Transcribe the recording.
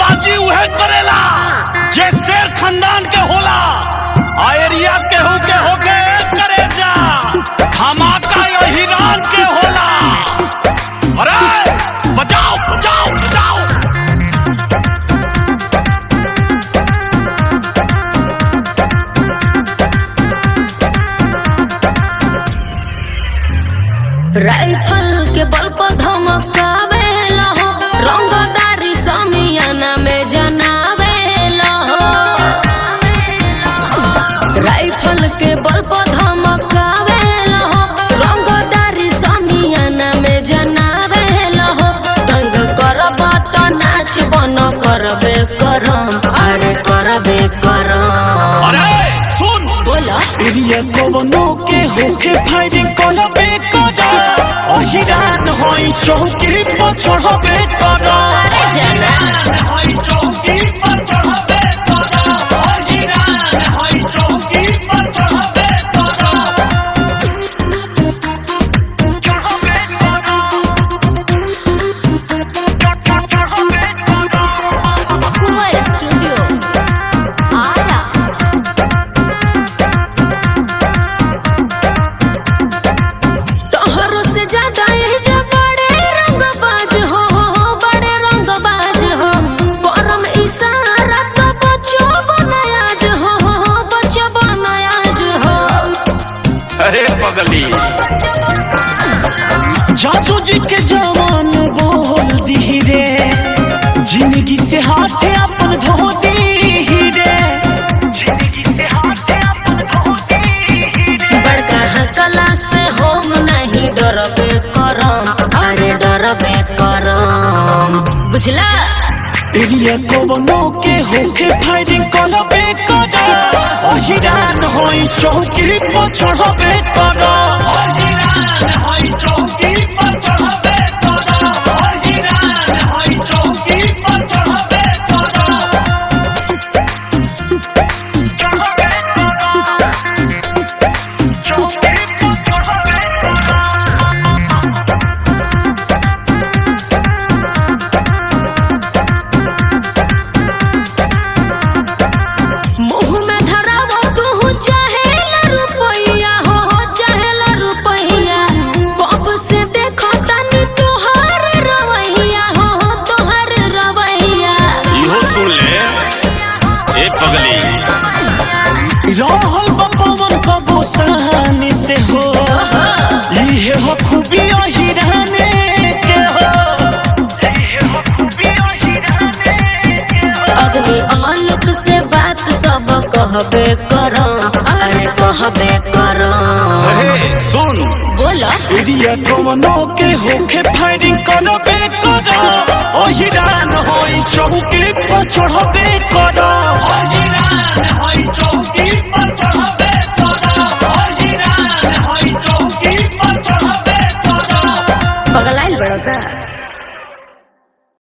रंगबाजी उहे करेला जे शेर खानदान के होला आ एरिया केहू के होके करे जा धमाका यो हिरान के होला अरे बजाओ बजाओ बजाओ राइफल के बल पर धमकावेला हो रंगदारी समियाना में जनावेला हो राइफल के बल पर धमकावेला हो रंगदारी समियाना में जनावेला हो तंग करब त नाच बन करबे करम अरे करबे करम अरे सुन बोला एरिया कवनो के होके फायरिंग करबे करा अहिरान होई चौकी पर चढ़बे करा अरे जाना होई चौकी पर चढ़बे करा अहिरान होई चौकी पर चढ़बे करा चढ़बे करा चढ़बे करा Cuba Studio. Ara. तोहरो से ज्यादा ये जा बड़े रंगबाज हो बड़े रंगबाज हो परम इशारा तो बच्चो बनायाज हो बच्चो बनायाज हो अरे पगली जादू जी के जवान बोल दी रे जिंदगी से हाथ अपन धो दी रे जिंदगी से हाथ अपन धो दी रे बड़का हकला से हम नहीं डरबे करम अरे डरबे करम बुझला एरिया कवनो के होके फायरिंग करबे करा अहिरान होई चौकी पर चढ़बे करा अहिरान होई चौकी पर चढ़बे करा अहिरान होई चौकी पर चढ़बे करा चढ़बे करा चौकी पर चढ़बे करा मुंह में धरावा तू चाहेला रुपैया हो चाहेला रुपैया कब से देखो तनी तोहर रवैया हो तोहर रवैया इहो सुन ले ए पगली रहल बपवन कबो सहानी से हो इहे हो खूबी हिराने के हो इहे हो खूबी हिराने के हो अग्नि आलोक से बात सब कहबे करम अरे कहबे करम अरे सुन बोला एरिया कवनो के होके फायरिंग करबे करा ओ हिरान होई चौकी पर चढ़बे करा